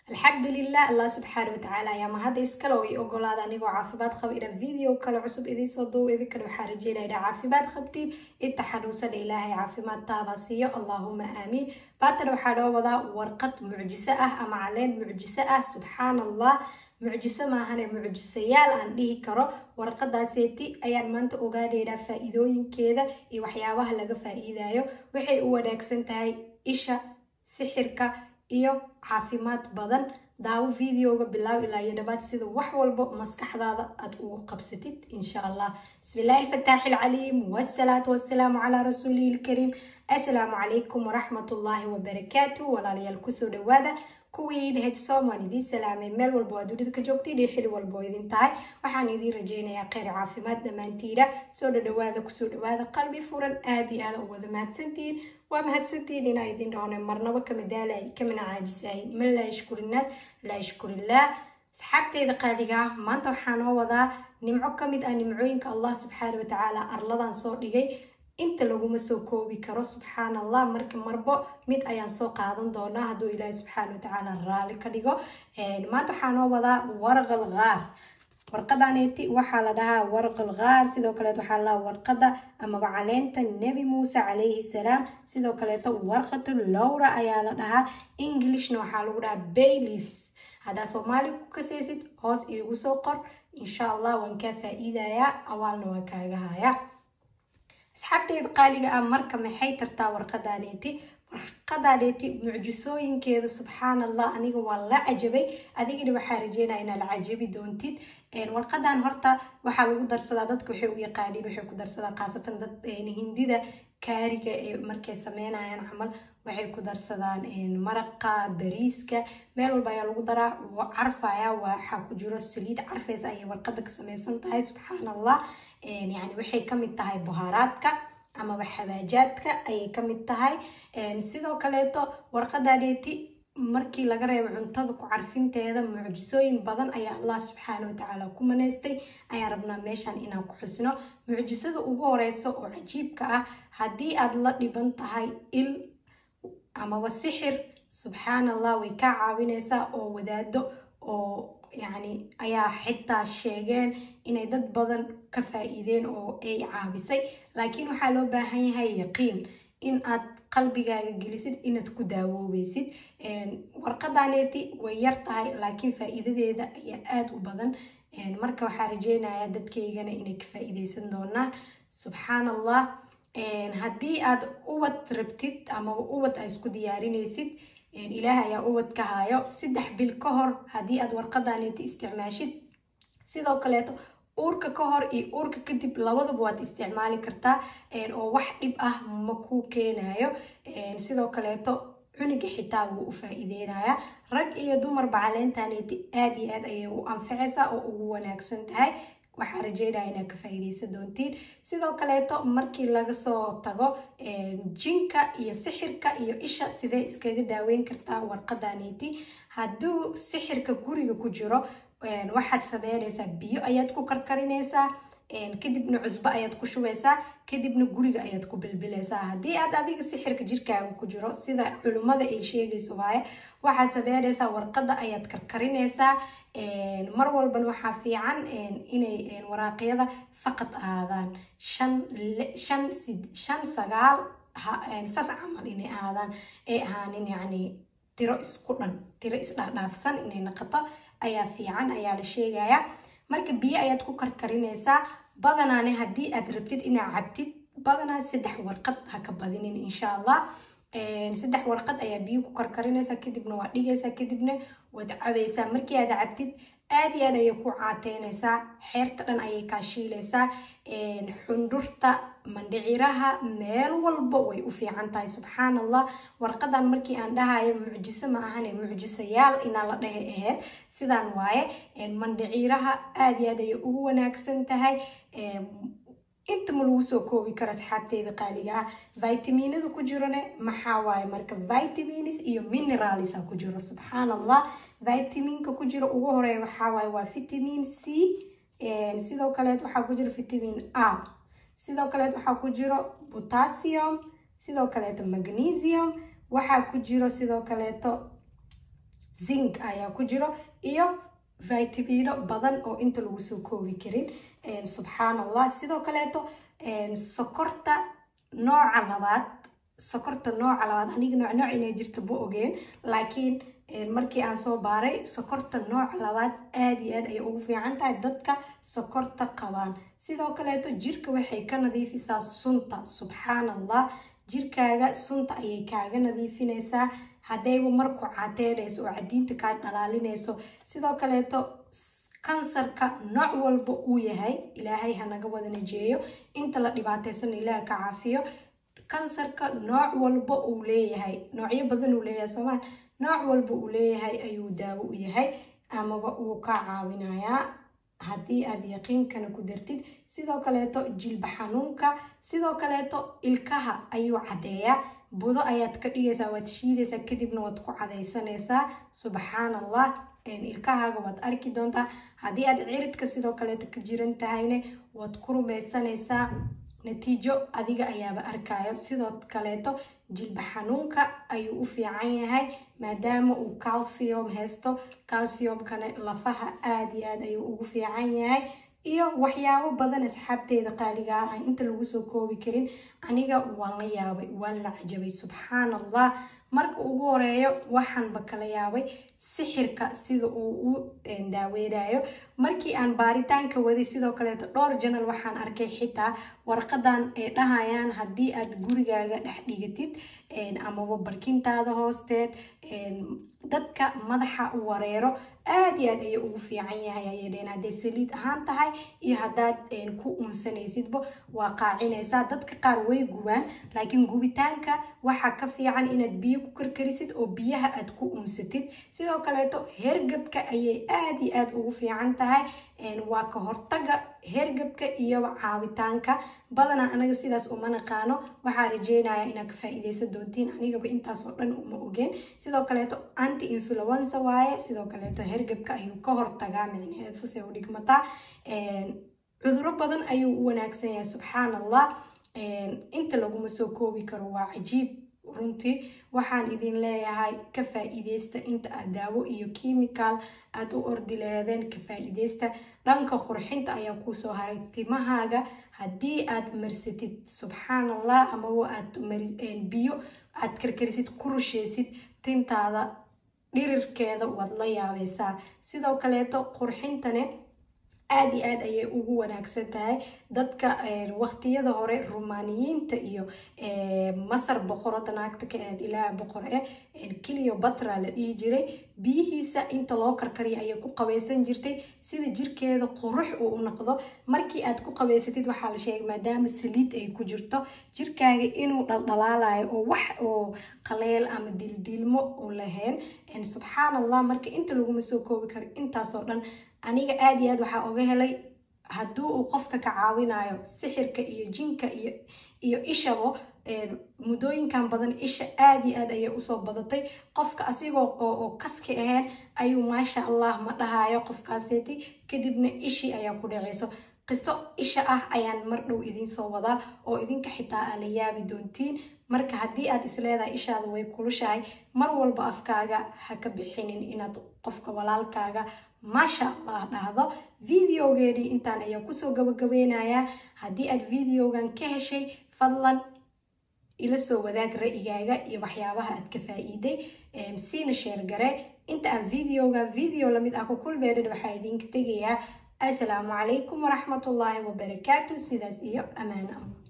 alxamdulilah allah subxaana watacaala ayaa mahadda iskale oo ii ogolaada anigoo caafimaad qaba inaan video kale cusub idiinsoo duubo idinkana waxaa rajeynaya inaa caafimaad qabtiin inta xanuunsana ilaahay caafimaad taaba siiyo allaahuma aamiin baatana waxaa noo wadaa warqad mucjiso ah ama caleen mucjiso ah subxaan allah mucjiso maahane mucjisayaal aan dhihi karo warqadaaseeti ayaan maanta ogaanaynaa faa-iidooyinkeeda iyo waxyaabaha laga faa-iidayo waxay u wanaagsan tahay isha sixirka iyo caafimaad badan daawo videoga bilaaw ilaa iyo dhabaad sida wax walba maskaxdaada aad ugu qabsatid insha allah bismi illaahi alfataaxi alcaliim wasalaatu wasalaamu calaa rasuulihi lkariim assalaamu calaykum waraxmat ullaahi wabarakaatu walaalayaal kusoo dhawaada kuwii dhehejsoom waan idiin salaamay meel walba waa dunida ka joogtiin iyo xili walba oo idin tahay waxaan idiin rajeynayaa kheyr caafimaad dhammaantiina soo dhadhawaada kusoo dhawaada qalbi furan aada iyo aada u wada mahadsantihiin waa mahadsantihiin inaa idin dhahone marnaba kama daalay kamana caajisaay man laa yashkurinaas laa yashkurillaah asxaabteyda qaaliga ah maanta waxaa noo wadaa nimco ka mid ah nimcooyinka allah subxaana watacaala arladan soo dhigay inta laguma soo koobi karo subxaan allah marka marbo mid ayaan soo qaadan doonaa hadduu ilaahi subxaana watacaala raali ka dhigo maanta waxaa noo wadaa warqal qaar warqadaneeti waxaa la dhahaa warqal qaar sidoo kaleeto waxaa la dhahaa warqada amaba caleenta nebi muuse calayhi salaam sidoo kaleeto warqatu lowra ayaa la dhahaa englishna waxaa lagu dhahaa bayleaves haddaa soomaali ku kasaysid hoos iigu soo qor insha allah waan kaa faa-iidayaa awaalna waan kaaga hayaa asxaabteeda qaaliga ah marka maxay tartaa warqadaneeti warqadaneeti mucjisooyinkeeda subxaan allah aniga waa la cajabay adigana waxaa rajeynaya inaa la cajabi doontid warqadan horta waxaa lagu darsadaa dadka waxay u yaqaaniin waxay ku darsadaa khaasatan dad hindida kaariga ee markay sameynayaan camal waxay ku darsadaan maraqa bariiska meel walba ayaa lagu daraa carfaya waxaa ku jiro saliid carfeys ayay warqada ka sameysan tahay subxaan allah yani waxay kamid tahay buhaaraadka amaba xabaajaadka ayay kamid tahay sidoo kaleeto warqadaneeti markii laga reebo cuntada ku carfinteeda mucjisooyin badan ayaa allah subxaana watacaala ku maneystay ayaan rabnaa meeshan inaan ku xusno mucjisada ugu horeyso oo cajiibka ah haddii aad la dhiban tahay il amaba sixir subxaan allah way kaa caawineysaa oo wadaado oo yacni ayaa xitaa sheegeen inay dad badan ka faa-iideen oo ay caabisay laakiin waxaa loo baahan yahay yaqiin in aad qalbigaaga gelisid inaad ku daawoobaysid warqadaneeti way yar tahay laakiin faa-iidadeeda ayaa aada u badan marka waxaa rajeynayaa dadkaygana inay ka faa-iideysan doonaan subxaan allah haddii aad ubad rabtid amaba ubad aa isku diyaarinaysid ilaah ayaa ubad ka haayo saddex bil ka hor haddii aad warqadaneeti isticmaashid sidoo kaleeto uurka ka hor iyo uurka kadib labadaba waad isticmaali kartaa oo wax dhib ah ma ku keenayo sidoo kaleeto cuniga xitaa wuu u faa-iideynaya rag iyo dumarba caleentaneti aada iyo aad ayay u anfacaysaa oo ugu wanaagsan tahay waxaa rajeynaya inaad ka faa-iideysan doontiin sidoo kaleeto markii laga soo tago jinka iyo sixirka iyo isha sidee iskaga daaweyn kartaa warqadaneeti hadduu sixirka guriga ku jiro waxaad sameynaysaa biyo ayaad ku karkarinaysaa kadibna cusbo ayaad ku shubeysaa kadibna guriga ayaad ku bilbilaysaa haddii aad adiga sixirka jirkaaga ku jiro sida culimmada ay sheegayso waaye waxaad sameynaysaa warqada ayaad karkarinaysaa mar walban waxaa fiican inay waraaqyada faqad aadaan shan shan shan sagaal saas camal inay aadaan ay ahaanin yacni tiro isku dhan tiro isdhaadhaafsan inay noqoto ayaa fiican ayaa la sheegayaa marka biyo ayaad ku karkarinaysaa badanaane haddii aad rabtid inaad cabtid badanaa saddex warqad ha ka badinin insha allah saddex warqad ayaa biyo ku karkarinaysaa kadibna waa dhigaysaa kadibna waad cabaysaa markii aad cabtid aada iyo aad ayay ku caateynaysaa xeerta dhan ayay kaa shiilaysaa xundhurta mandhiciraha meel walba way u fiican tahay subxaan allah warqadan markii aan dhahayo mucjiso ma ahane mucjisayaal inaa la dhehe aheyd sidaan waaye mandhiciraha aada iyo aad ayay ugu wanaagsan tahay inta ma lagu soo koobi karo asxaabteyda qaaliga ah vitaminada ku jirone maxaa waaye marka vitamins iyo mineralsa ku jiro subxaan allah vitaminka ku jiro ugu horeeya waxaa waaye waa vitamin c sidoo kaleet waxaa ku jiro vitamin a sidoo kaleet waxaa ku jiro potassium sidoo kaleeto magnesium waxaa ku jiro sidoo kaleeto zink ayaa ku jiro iyo vitamino badan oo inta lagu soo koobi karin subxaan allah sidoo kaleeto sokorta nooca labaad sokorta nooca labaad aniga nooc nooc inay jirto ma ogeen laakiin markii aan soo baaray sokorta nooca labaad aada iyo aad ayay ugu fiican tahay dadka sokorta qabaan sidoo kaleeto jirka waxay ka nadiifisaa sunta subxaan allah jirkaaga sunta ayay kaaga nadiifinaysaa haddayba marku cateynayso oo cadiinta kaa dhalaalinayso sidoo kaleeto kansarka nooc walba uu yahay ilaahay hanaga wada najeeyo inta la dhibaataysan ilaah ka caafiyo kansarka nooc walba uu leeyahay noocyo badan uu leeyahay soomaa nooc walba uu leeyahay ayuu daawo u yahay amaba uu ka caawinayaa haddii aad yaqiinkana ku dartid sidoo kaleeto jilba xanuunka sidoo kaleeto ilkaha ayuu caddeeyaa budo ayaad ka dhigaysaa waad shiidaysaa kadibna waad ku cadaysanaysaa subxaan allah ilkahaaga waad arki doontaa haddii aad ciridka sidoo kaleeto ka jiran tahayne waad ku rumaysanaysaa natiijo adiga ayaaba arkayo sidoo kaleeto jilba xanuunka ayuu u fiican yahay maadaama uu calcium haysto calciumkana lafaha aada iyo aad ayuu ugu fiican yahay iyo waxyaabo badan asxaabteeda qaaliga ah aan inta lagu soo koobi karin aniga waan la yaabay waan la cajabay subxaan allah marka ugu horeeyo waxaanba kala yaabay sixirka sida uu u daaweynayo markii aan baaritaanka waday sidoo kaleeto dhowr janal waxaan arkay xitaa warqadan ay dhahayaan haddii aad gurigaaga dhex dhigatid amaba barkintaada hoosteed dadka madaxa wareero aada iyo aad ayay ugu fiican yahay ayay dheen hadday saliid ahaan tahay iyo haddaad ku unsanaysidba waa qaacinaysaa dadka qaar way gubaan laakiin gubitaanka waxaa ka fiican inaad biyo ku karkarisid oo biyaha aad ku unsatid sidoo kaleeto hergabka ayay aada iyo aada ugu fiican tahay waa ka hortaga hergabka iyo caawitaanka badanaa anaga sidaas uma naqaano waxaa rajeynaya inaad ka faa-iideysan doontiin anigaba intaas oo dhan uma ogeen sidoo kaleeto anti influenza waaye sidoo kaleeto hergabka ayuu ka hortagaa micnaheed sasay u dhigmataa cuduro badan ayuu u wanaagsan yahay subxaan allah inta laguma soo koobi karo waa cajiib runtii waxaan idin leeyahay ka faa-iideysta inta aad daawo iyo chemical aada u ordi leedeen ka faa-iideysta dhanka qurxinta ayaa kusoo haray timahaaga haddii aad marsatid subxaan allah amaba aad biyo aad karkarisid ku rusheysid tintaada dhirirkeeda waad la yaabaysaa sidoo kaleeto qurxintane aada iyo aad ayay ugu wanaagsan tahay dadka waqtiyada hore rumaaniyiinta iyo masar boqorada naagta ka aad ilaaha boqor eh keliyo batra la dhihi jiray biyihiisa inta loo karkariya ayay ku qabaysan jirtay sida jirkeeda qurux uu u noqdo markii aad ku qabaysatid waxaa la sheegay maadaama saliid ay ku jirto jirkaaga inuu dhaldhalaalayo oo wax oo qaleel ama dildilmo u lahayn subxaan allah marka inta laguma soo koobi karo intaasoo dhan aniga aada iyo aad waxaa oga helay haddii uu qofka ka caawinayo sixirka iyo jinka iyo iyo ishabo muddooyinkan badan isha aada iyo aad ayay usoo badatay qofka asigoo oo kaski ahayn ayuu maasha allah ma dhahayo qofkaaseeti kadibna ishii ayaa ku dhaceyso qiso isha ah ayaan mar dhow idinsoo wadaa oo idinka xitaa aa la yaabi doontiin marka haddii aad isleedahay ishaada way kulushahay mar walba afkaaga ha ka bixinin inaad qofka walaalkaaga maasha allah dhahdo videogeedii intaan ayaa kusoo gabagabeynayaa haddii aad videogan ka heshay fadlan ila soo wadaag ra'yigaaga iyo waxyaabaha aad ka faa-iiday siina sheergare inta aan videoga video lamid ah ku kulmeedhan waxaa idinka tegayaa assalaamu calaykum waraxmatullaahi wabarakaatu sidaas iyo ammaano